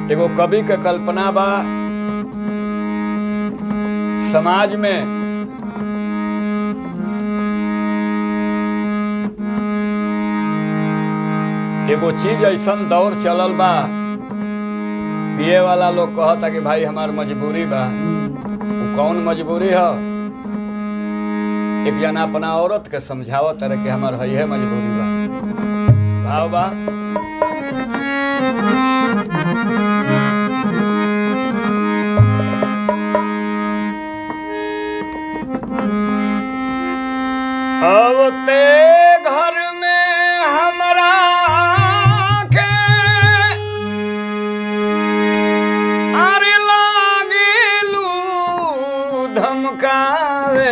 एगो कवि के कल्पना बा समाज में एगो चीज ऐसन दौर चलल बा पिए वाला लोग कहता कि भाई हमार मजबूरी बा उ कौन मजबूरी ह एक जना अपना औरत के समझावत रहे कि हमार है मजबूरी बा भाव बा अब ते घर में हमरा के अरे लागिलू धमकावे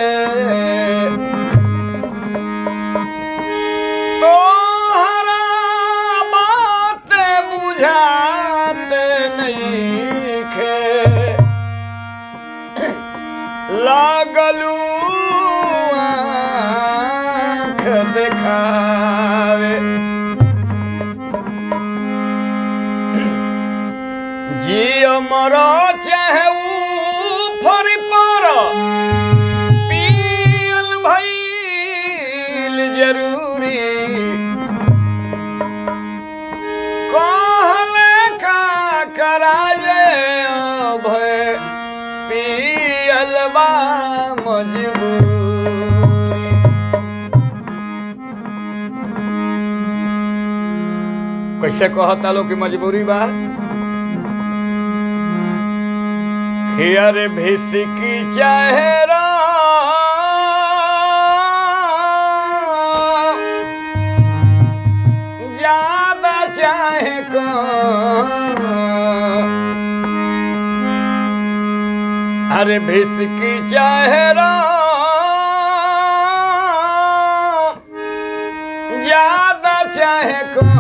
तोहरा बात बुझाते नइखे लागलू आँख देखावे जियो मरो चाहे ऊपर पर पियल भइल जरूरी कहले का कराजे भय पियल बा मजबूरी कैसे कहता लो कि मजबूरी बा खियर भिसकी चेहरा ज्यादा चाहे कम अरे भिसकी चेहरा ज्यादा चाहे कम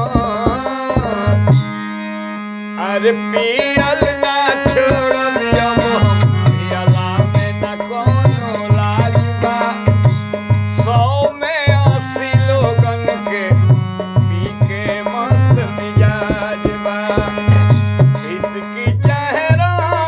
अरे पियल ना छोड़बिया मोहम पियला में न कोनो लाज बा सौ में अस्सी लोगन के पी के मस्त मिजाज बा इसकी चेहरा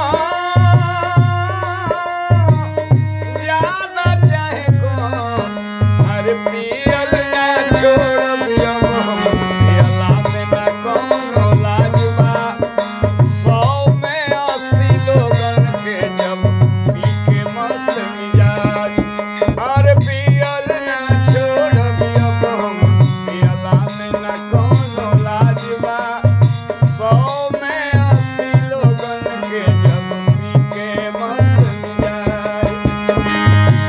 ज्यादा चाहे कौन अरे पियल ना छोड़बिया मोहम पियला में न कोनो लाज बा सौ में अस्सी लोगन के जब पी के मस्त मिजाज अरे पियल ना छोड़बिया मोहम पियला में न कोनो लाज बा सौ में अस्सी लोगन के जब पी के मस्त मिजाज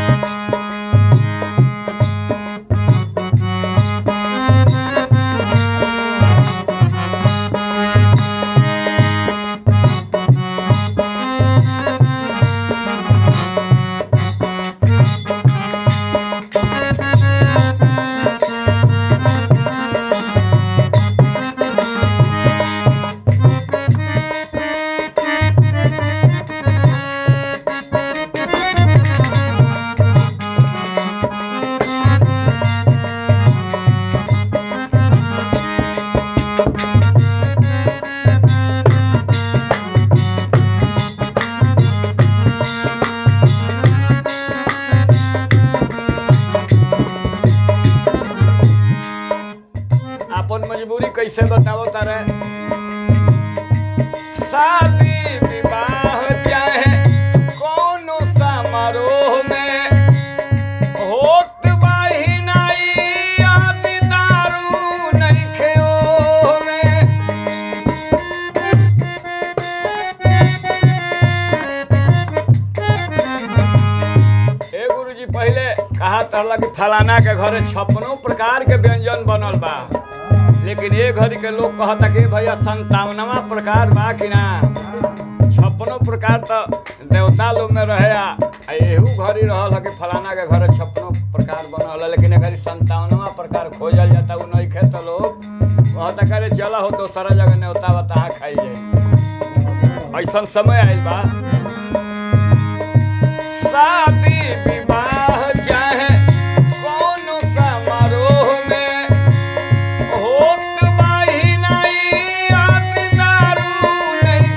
अपन मजबूरी कैसे बताओ तारे शादी विवाह चाहे कोनो समारोह में होत बाही नाई आदि दारू नइखे ओमे ए गुरुजी पहले कहा तहला कि फलाना के घरे छप्पनो प्रकार के व्यंजन बनल बा लेकिन ये घड़ी के लोग कहता कि भैया संतावनवा प्रकार बा कि ना छप्पनो प्रकार तो देवता लोग में रहे आ आ एहू घड़ी रहल है कि फलाना के घरे छप्पनो प्रकार बनल है लेकिन अगर संतावनवा प्रकार खोजल जाता उ नहीं खे तो लोग कहता करे चला हो दोसरा जगह न्योता बता खाई जाए ऐसा समय आइल बा शादी विवाह चाहे कोनो समारोह में होत बाही नाई याद दारू नहीं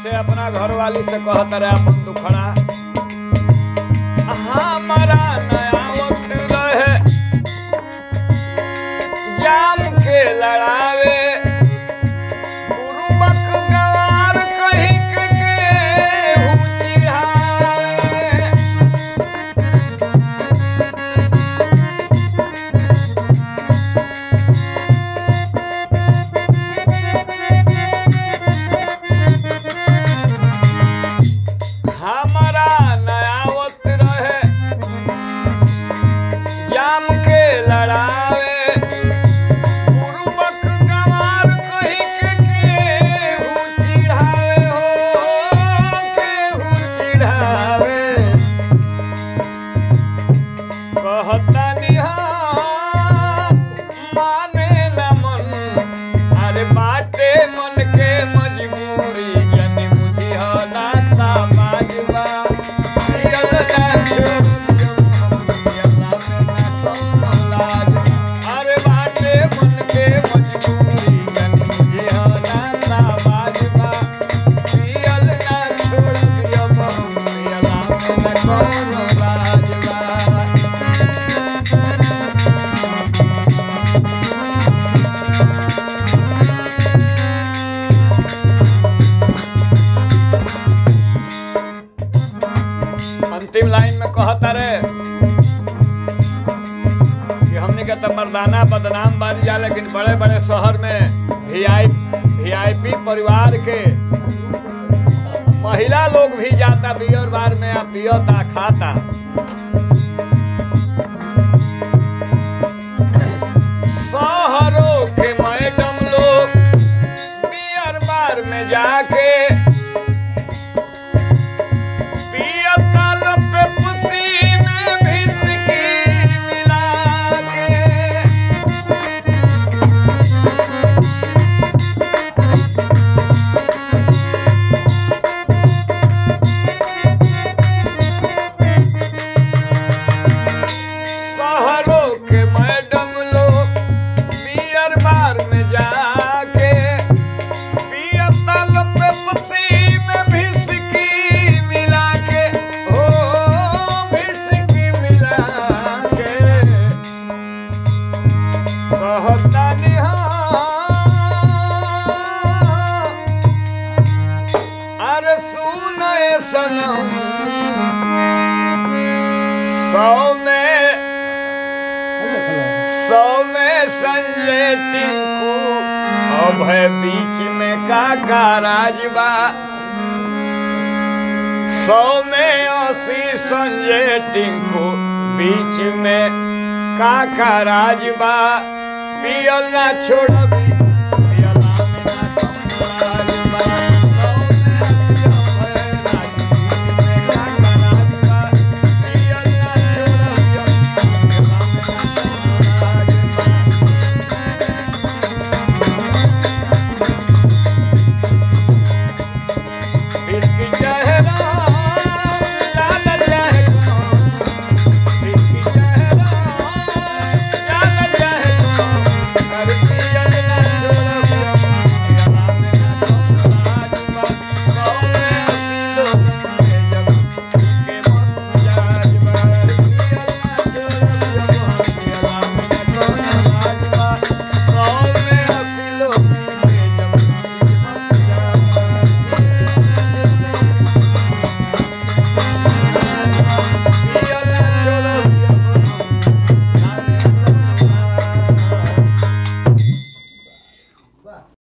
कैसे अपना घर वाली से कहत रहे अपन दुखड़ा हमारा नया वक्त रहे जाम के लड़ावे गुरुबक गवार कहीं के केहू चिढ़ावे हमारा नयावत रहे जाम के लड़ावे गुरुबक गवार कहीं के केहू चिढ़ावे हो केहू चिढ़ावे कहतानी हाँ माने न मन अरे बाटे मन के मजबूरी जनी बुझी हो ना समाज बा जियल ना अरे बाटे मन के मजबूरी जनी बुझी हो ना समाज बा जियल ना छोड़ दियो जियला में न कोनो लाज बा अंतिम लाइन में कहता रे कि हमने के तो मर्दाना बदनाम बन जा लेकिन बड़े बड़े शहर में वीआई वीआईपी परिवार के महिला लोग भी जाता बियर बार में आ पियता खाता शहरों के मैडम लोग बियर बार में जाके पियतल पे पुसी में भिसकी मिला के शहरों के मैडम लोग बियर बार में जाके पियतल पे पुसी में भिसकी मिला के हो भिसकी मिला के कहता निहा अरे सुन ए सनम सौ में सौ में संजय टिंकू अब है बीच में काका राजबा सौ में अस्सी संजय टिंकू बीच में काका राजबा पियल ना छोड़बी